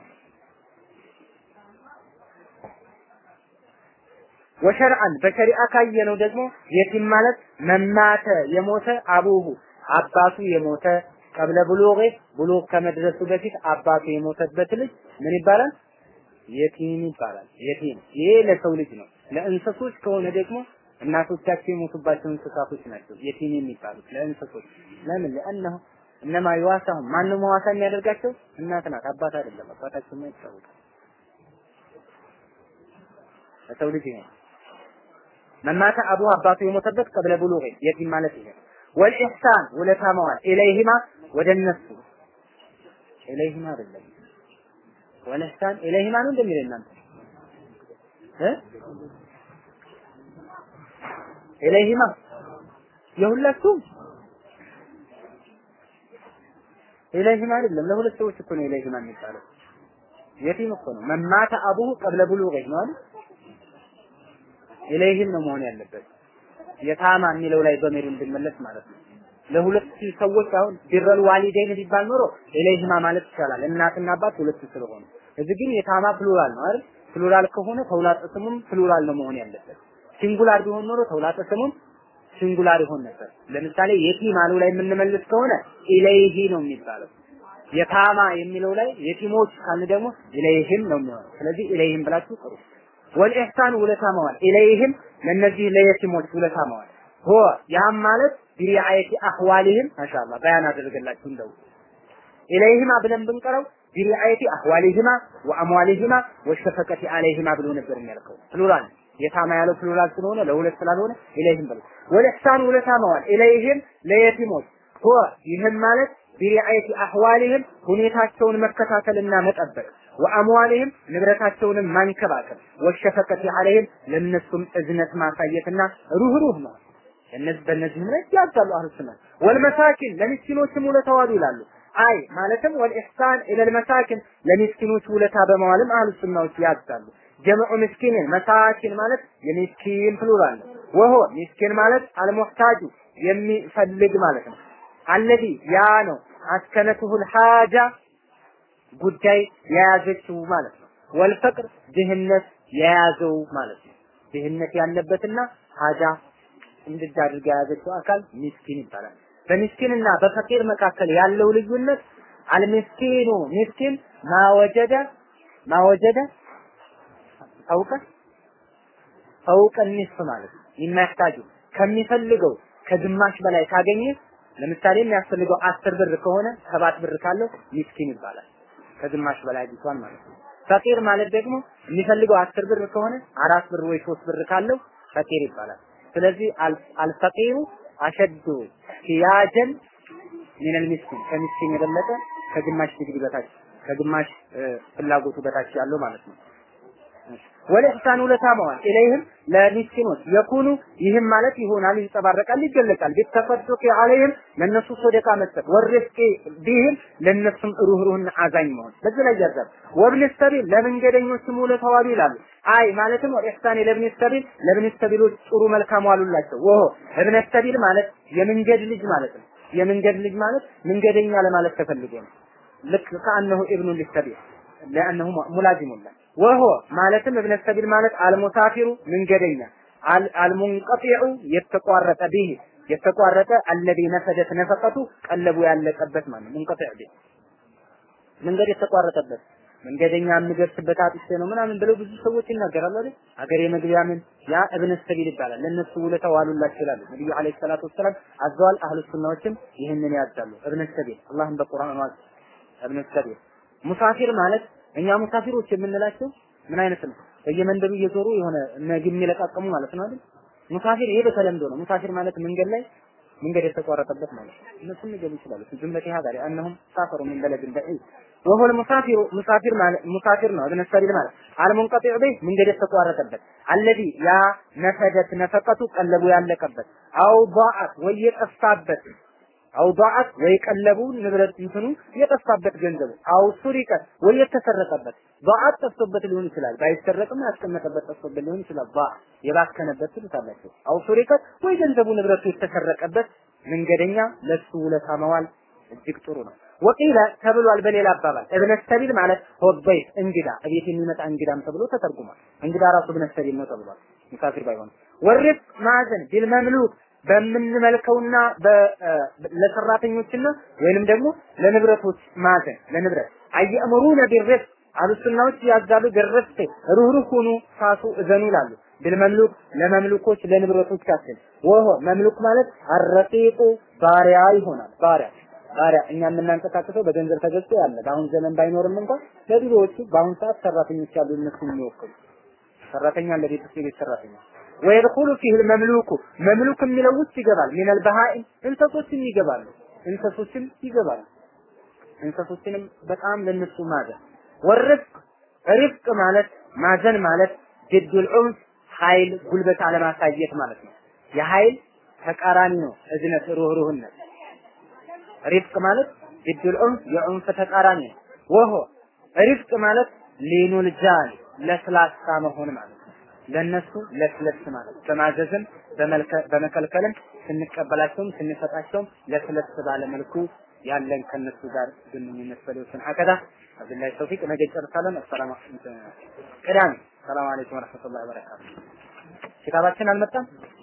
ወሸርዓን በሸሪዓ ካየነው ደግሞ የቲም ማለት መማተ የሞተ አቡሁ አባቱ የሞተ ቀብለ ብሉግ ብሉግ ከመድረሱ በፊት አባቱ የሞተበት ልጅ ምን ይባላል? የቲም ይባላል። የቲም ይሄ ለሰው ልጅ ነው። ለእንስሶች ከሆነ ደግሞ እናቶቻቸው የሞቱባቸው እንስሳቶች ናቸው የቲም የሚባሉት ለእንስሶች። ለምን? ለአነሁ እነማ ይዋሳሁም ማነው መዋሳ የሚያደርጋቸው? እናት ናት፣ አባት አይደለም። አባታቸው ይታወቃል። ለሰው ልጅ ይሄ መማተ አቡ አባቱ የሞተበት ቀብለ ብሉግ የቲም ማለት ይሄ ወልኢሕሳን ውለታ መዋል ኢለይሂማ ወደ እነሱ ኢለይሂማ አይደለም ወልኢሕሳን ኢለይሂማ ነው እንደሚል እናንተ እ ኢለይሂማ የሁላችሁም ኢለይሂማ አይደለም ለሁለት ሰዎች እኮ ነው ኢለይሂማ የሚባለው የቲም እኮ ነው መማተ አቡሁ ቀብለ ብሉግ ነው አይደል ኢለይህም ነው መሆን ያለበት የታማ የሚለው ላይ በሜሩ እንድመለስ ማለት ነው። ለሁለት ሰዎች አሁን ቢረል ዋሊደይን ቢባል ኖሮ ኢለይህማ ማለት ይቻላል። እናትና አባት ሁለት ስለሆኑ እዚህ ግን የታማ ፕሉራል ነው አይደል? ፕሉራል ከሆነ ተውላጠ ስሙም ፕሉራል ነው መሆን ያለበት። ሲንጉላር ቢሆን ኖሮ ተውላጠ ስሙም ሲንጉላር ይሆን ነበር። ለምሳሌ የቲም አሉ ላይ የምንመልስ ከሆነ ኢለይሂ ነው የሚባለው። የታማ የሚለው ላይ የቲሞች ካልን ደግሞ ኢለይህም ነው የሚሆነው። ስለዚህ ኢለይህም ብላችሁ ጥሩ። ወልኢሕሳን ውለታ መዋል ኢለይህም ለነዚህ ለየቲሞች ውለታ መዋል ሆ ያም ማለት ቢሪዓየቲ አህዋሊህም ማሻአላ በያን አደረገላችሁ እንደው ኢለይህማ ብለን ብንቀረው ቢሪዓየቲ አህዋሊህማ ወአምዋሊህማ ወሸፈቀቲ አለይህማ ብሎ ነበር የሚያልከው ፕሉራል የታማ ያለው ፕሉራል ስለሆነ ለሁለት ስላልሆነ ኢለይህም ብሎ ወልኢሕሳን ውለታ መዋል ኢለይህም ለየቲሞች ሆ ይህም ማለት ቢሪዓየቲ አህዋሊህም ሁኔታቸውን መከታተልና መጠበቅ ወአምዋሊህም ንብረታቸውንም ማንከባከብ ወሸፈቀቲ አለይህም ለነሱም እዝነት ማሳየትና ሩህሩህ ነው። እነዚህ በእነዚህም ላይ ያዛሉ አህሉ ሱና ወልመሳኪን ለሚስኪኖችም ውለታ ዋሉ ይላሉ። አይ ማለትም ወልኢሕሳን ኢለል መሳኪን ለሚስኪኖች ውለታ በመዋልም አህሉ ሱናዎች ያዛሉ። ጀምዑ ምስኪንን መሳኪን ማለት የሚስኪን ፕሉራል ነው። ወሆ ሚስኪን ማለት አልሙሕታጁ የሚፈልግ ማለት ነው። አለዚ ያ ነው አስከነቱሁል ሐጃ ጉዳይ የያዘችው ማለት ነው። ወልፈቅር ድህነት የያዘው ማለት ነው። ድህነት ያለበትና ሀጃ እንድዳ አድርጋ የያዘችው አካል ሚስኪን ይባላል። በሚስኪንና በፈቂር መካከል ያለው ልዩነት አልሚስኪኑ ሚስኪን ማወጀደ ማወጀደ ፈውቀ ፈውቀ ኒስፍ ማለት ነው። የማያህታጁ ከሚፈልገው ከግማሽ በላይ ካገኘ ለምሳሌ የሚያስፈልገው አስር ብር ከሆነ ሰባት ብር ካለው ሚስኪን ይባላል። ከግማሽ በላይ አግኝቷል ማለት ነው። ፈቂር ማለት ደግሞ የሚፈልገው አስር ብር ከሆነ አራት ብር ወይ ሶስት ብር ካለው ፈቂር ይባላል። ስለዚህ አልፈቂሩ አሸዱ ሂያጀን ሚነል ሚስኪን ከሚስኪን የበለጠ ከግማሽ ዲግሪ በታች ከግማሽ ፍላጎቱ በታች ያለው ማለት ነው። ወለኢሕሳን ውለታ መዋል ኢለይህም ለሚስኪኖች የኩኑ ይህም ማለት ይሆናል፣ ይንጸባረቃል፣ ይገለጻል። ቢተፈዱቅ አለይህም ለነሱ ሶደቃ መስጠት፣ ወርፍቂ ቢህም ለነሱም ሩህሩህና አዛኝ መሆን። በዚህ ላይ ያዛል። ወብን ሰቢል ለመንገደኞችም ውለታ ዋሉ ይላሉ። አይ ማለትም ወኢሕሳን ለብን ሰቢል ለብን ሰቢሎች ጥሩ መልካም ዋሉላቸው። ወሆ እብነ ሰቢል ማለት የመንገድ ልጅ ማለት ነው። የመንገድ ልጅ ማለት መንገደኛ ለማለት ተፈልጎ ነው። ልክ ከአነሁ ኢብኑ ሊሰቢል ለአነሁ ሙላዚሙን ወሆ ማለትም እብነ ሰቢል ማለት አልሙሳፊሩ መንገደኛ አልሙንቀጢዑ የተቋረጠ ቢህ የተቋረጠ አለዚ ነፈደት ነፈቀቱ ቀለቡ ያለቀበት ማለት ሙንቀጢዕ ቢህ መንገድ የተቋረጠበት መንገደኛ የምደርስበት አጥቼ ነው ምናምን ብለው ብዙ ሰዎች ይናገራሉ አይደል? አገሬ መግቢያ ምን ያ እብነ ሰቢል ይባላል። ለነሱ ውለታ ዋሉላቸው ይላሉ። ነብዩ አለይሂ ሰላቱ ወሰላም አዘዋል። አህሉ ሱናዎችም ይህንን ያዛሉ። እብነ ሰቢል አላህም በቁርአን ዋዝ እብነ ሰቢል ሙሳፊር ማለት እኛ ሙሳፊሮች የምንላቸው ምን አይነት ነው? በየመንደሩ እየዞሩ የሆነ ነግ የሚለቃቀሙ ማለት ነው አይደል? ሙሳፊር ይሄ በተለምዶ ነው። ሙሳፊር ማለት መንገድ ላይ መንገድ የተቋረጠበት ማለት ነው። እነሱም ሊገቡ ይችላሉ። ጁምለቲ ሀዛ ለአንሁም ሳፈሩ ሚን በለድን በዒድ ወሆ ሙሳፊሩ ሙሳፊር ማለት ሙሳፊር ነው። እብነ ሰቢል ማለት አልሙንቀጢዕ ቢህ መንገድ የተቋረጠበት አለዚ ያ ነፈደት ነፈቀቱ ቀለቡ ያለቀበት አው ضاعت ወይ የጠፋበት አው ضاعت ወይ ቀለቡ ንብረት እንትኑ የጠፋበት ገንዘቡ አው ሱሪቀት ወይ የተሰረቀበት ضاعت ጠፍቶበት ሊሆን ይችላል። ባይሰረቅም ያስቀመጠበት ጠፍቶበት ሊሆን ይችላል። ባ የባከነበት ትሉታላችሁ። አው ሱሪቀት ወይ ገንዘቡ ንብረቱ የተሰረቀበት መንገደኛ ለሱ ውለታ መዋል እጅግ ጥሩ ነው። ወቂለ ተብሏል በሌላ አባባል እብነ ሰቢል ማለት ሆበይት እንግዳ እቤት የሚመጣ እንግዳም ተብሎ ተተርጉሟል። እንግዳ ራሱ እብነ ሰቢል ነው ተብሏል። ሙሳፊር ባይሆን ወሪፍ ማዘን ቢል መምሉክ በምንመልከውና ለሰራተኞችና ወይንም ደግሞ ለንብረቶች ማዘን ለንብረት አየእምሩነ ቢርፍ አሉስናዎች ያዛሉ ቢርፍት ሩህሩህ ሁኑ ሳሱ እዘኑ ይላሉ። ቢልመምሉክ ለመምሉኮች ለንብረቶቻችን ወሆ መምሉክ ማለት አረቂቁ ባሪያ ይሆናል። ባሪያ ባሪያ እኛ የምናንቀሳቅሰው በገንዘብ ተገዝቶ ያለ በአሁን ዘመን ባይኖርም እንኳን ለድሮዎቹ በአሁን ሰዓት ሰራተኞች ያሉ እነሱ የሚወክሉ ሰራተኛ ለቤት ውስጥ የቤት ሰራተኛ ወይድኹሉ ፊህ መምሉኩ መምሉክ የሚለው ውስጥ ይገባል። ሚነል በሃኢም እንሰሶችም ይገባሉ። እንሰሶችም ይገባሉ። እንሰሶችንም በጣም ለነሱ ማዘን ወርፍቅ ሪፍቅ ማለት ማዘን ማለት ጅዱል ዑንፍ ኃይል ጉልበት አለማሳየት ማለት ነው። የኃይል ተቃራኒ ነው እዝነት ሩህሩህነት ሪፍቅ ማለት ጅዱል ዑንፍ የዑንፍ ተቃራኒ ነው። ወሆ ሪፍቅ ማለት ሊኑል ጃን ለስላሳ መሆን ማለት ነው። ለነሱ ለስለስ ማለት በማዘዝም በመከልከልም ስንቀበላቸውም ስንሰጣቸውም ለስለስ ባለ መልኩ ያለን ከነሱ ጋር ግንኙነት በሌሎችን ሀከዳ አብዱላህ ተውፊቅ ነገ ጨርሳለን። አሰላሙ ቅዳሜ ሰላም አለይኩም ወረህመቱላሂ ወበረካቱ። ኪታባችን አልመጣም።